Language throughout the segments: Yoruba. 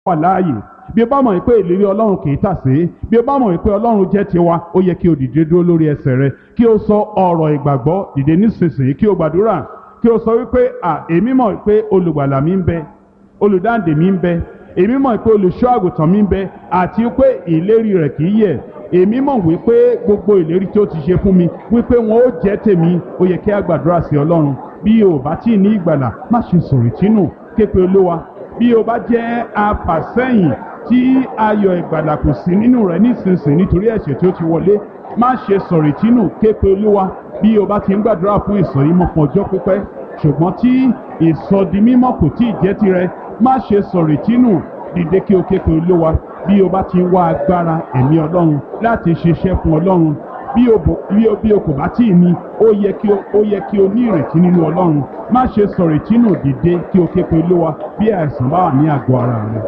wà láàyè bí o bá mọ̀ pé ìlérí ọlọ́run kì í tàsé bí o bá mọ̀ pé ọlọ́run jẹ́ tiwa ó yẹ kí o dìde dúró lórí ẹsẹ̀ rẹ kí o sọ ọ̀rọ̀ ìgbàgbọ́ dìde nísinsìnyí kí o gbàdúrà kí o sọ wípé à èmi mọ̀ pé olùgbàlà mi ń bẹ olùdáǹdè mi ń bẹ èmi mọ̀ pé olùṣọ́ àgùntàn mi ń bẹ àti pé ìlérí rẹ̀ kì í yẹ̀ èmi mọ̀ wípé gbogbo ìlérí tí ó ti ṣe fún mi wípé wọn ó jẹ́ tèmi ó yẹ kí a gbàdúrà sí ọlọ́run bí o bá tí ì ní ìgbàlà má ṣe sọ̀rètínù képe olúwa bí o bá jẹ́ afàsẹ́yìn tí ayọ̀ ìgbàlà kò sí nínú rẹ̀ nísinsìnyí nítorí ẹ̀ṣẹ̀ tí ó ti wọlé má ṣe sọ̀rètínù képe olúwa bí o bá ti ń gbàdúrà fún ìsọ̀rímọ́ fún ọjọ́ pípẹ́ ṣùgbọ́n tí ìsọdimímọ́ kò tí ì jẹ́ tirẹ̀ má ṣe sọ̀rètínù dìde kí o képe olúwa bí o bá ti ń wá agbára ẹ̀mí ọlọ́run láti ṣiṣẹ́ fún ọlọ́run bí o bò bí o bí o kò bá tí ì ní ó yẹ kí o ó yẹ kí o ní ìrètí nínú ọlọ́run má ṣe sọ̀rètínù dìde kí o képe olúwa bí àìsàn bá wà ní àgọ́ ara rẹ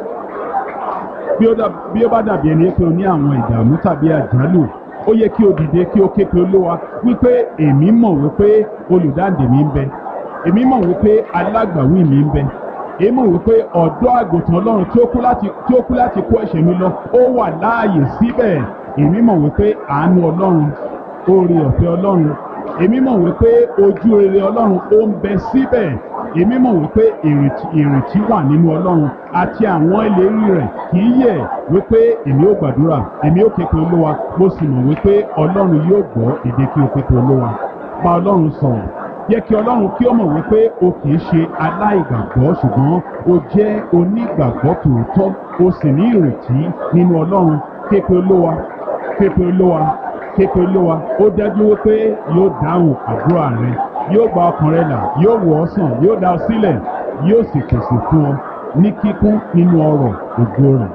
bí ó dà- bí ó bá dàbí ẹni pé o ní àwọn ìdààmú tàbí àjálù ó yẹ kí o dìde kí o ké pe olúwa wípé èmi mọ̀ wípé olùdáǹdè mi ń bẹ èmi mọ̀ wípé alágbàwí mi ń bẹ èmi mọ̀ wípé ọ̀dọ́ àgùntàn ọlọ́run tí ó kú láti tí ó kú láti kó ẹ̀ṣẹ̀ mi lọ ó wà láàyè síbẹ̀ èmi mọ̀ wípé àánú ọlọ́run oore ọ̀fẹ́ ọlọ́run èmi mọ̀ wípé ojú rere ọlọ́run ó ń bẹ síbẹ̀ èmi mọ̀ wípé ìrètí ìrètí wà nínú ọlọ́run àti àwọn ìlérí rẹ̀ kì í yẹ̀ wípé èmi ó gbàdúrà èmi ó képe olúwa mo sì mọ̀ wípé ọlọ́run yóò gbọ́ èdè kí o képe olúwa bá ọlọ́run sọ̀rọ̀ yẹ kí ọlọ́run kí ó mọ̀ wípé o kì í ṣe aláìgbàgbọ́ ṣùgbọ́n o jẹ́ onígbàgbọ́ tòótọ́ o sì ní ìrètí nínú ọlọ́run képe olúwa képe olúwa képe olúwa ó dájú wípé yóò dáhùn àdúrà rẹ yóò gba ọkàn rẹ là yóò wò ọ́ sàn yóò dá ọ sílẹ̀ yóò sì pèsè fún ọ ní kíkún nínú ọrọ̀ ògo rẹ̀.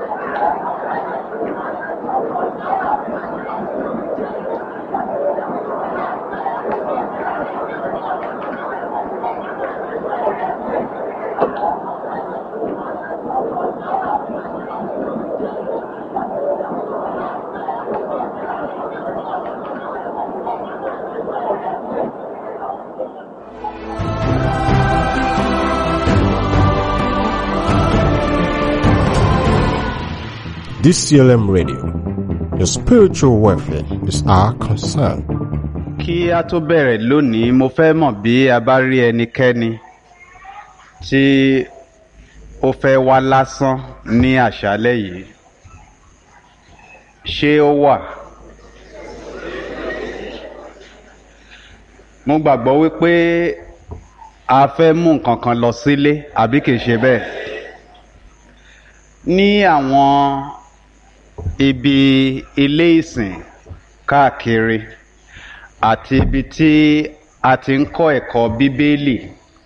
DCLM Radio. Your spiritual welfare is our concern. kí a tó bẹ̀rẹ̀ lónìí mo fẹ́ mọ̀ bí a bá rí ẹnikẹ́ni tí ó fẹ́ wá lásán ní àṣálẹ́ yìí ṣé ó wà mo gbàgbọ́ wípé a fẹ́ mú nǹkan kan lọ sílé àbí kìí ṣe bẹ́ẹ̀ ní àwọn ibi ilé ìsìn káàkiri àti ibi tí a ti ń kọ́ ẹ̀kọ́ bíbélì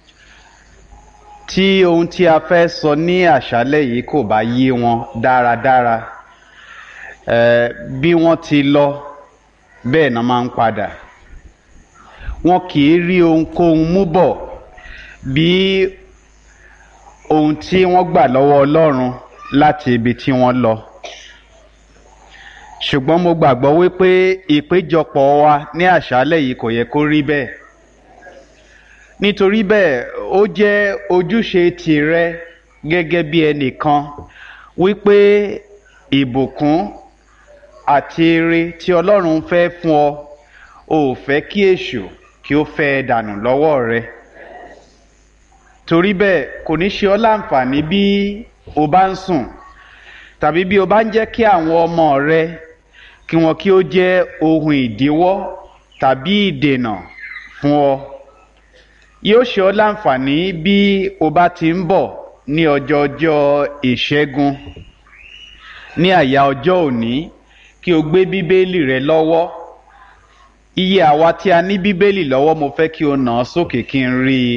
tí ohun tí a fẹ́ sọ ní àṣálẹ́ yìí kò bá yé wọn dáradára eh, bí wọ́n ti lọ bẹ́ẹ̀ náà máa ń padà wọn kì í rí ohunkóhun mú bọ̀ bí ohun tí wọ́n gbà lọ́wọ́ ọlọ́run láti ibi tí wọ́n lọ ṣùgbọ́n mo gbàgbọ́ wípé ìpéjọpọ̀ wa ní àṣálẹ̀ yìí kò yẹ kó rí bẹ́ẹ̀ nítorí bẹ́ẹ̀ ó jẹ́ ojúṣe tìrẹ gẹ́gẹ́ bí ẹnìkan wípé ìbùkún àti ire tí ọlọ́run fẹ́ fún ọ ò fẹ́ kí èṣù kí ó fẹ́ ẹ dànù lọ́wọ́ rẹ torí bẹ́ẹ̀ kò ní ṣe ọ́ láǹfààní bí o bá ń sùn tàbí bí o bá ń jẹ́ kí àwọn ọmọ rẹ kí wọn kí ó jẹ́ ohun ìdíwọ́ tàbí ìdènà fún ọ yóò ṣe ọ́ láǹfààní bí o bá ti ń bọ̀ ní ọjọ́ ọjọ́ ìṣẹ́gun ní àyà ọjọ́ òní kí o gbé bíbélì rẹ lọ́wọ́ iye àwa tí a ní bíbélì lọ́wọ́ mo fẹ́ kí o nà án sókè kí n rí i.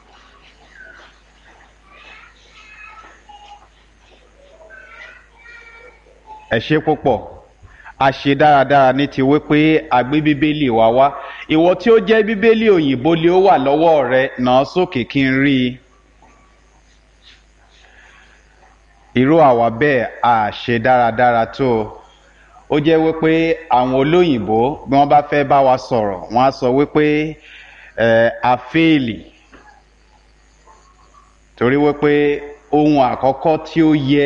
ẹ ṣe púpọ̀ a ṣe dáradára ní ti wípé a gbé bíbélì wa wá ìwọ tí ó jẹ́ bíbélì òyìnbó lé ó wà lọ́wọ́ rẹ nà án sókè kí n rí i. irú àwa bẹ́ẹ̀ a ṣe dáradára tó o ó jẹ́ wípé àwọn olóyìnbó bí wọ́n bá fẹ́ bá wa sọ̀rọ̀ wọ́n á sọ wípé ẹ̀ a fẹ́ẹ̀lì torí wípé ohun àkọ́kọ́ tí ó yẹ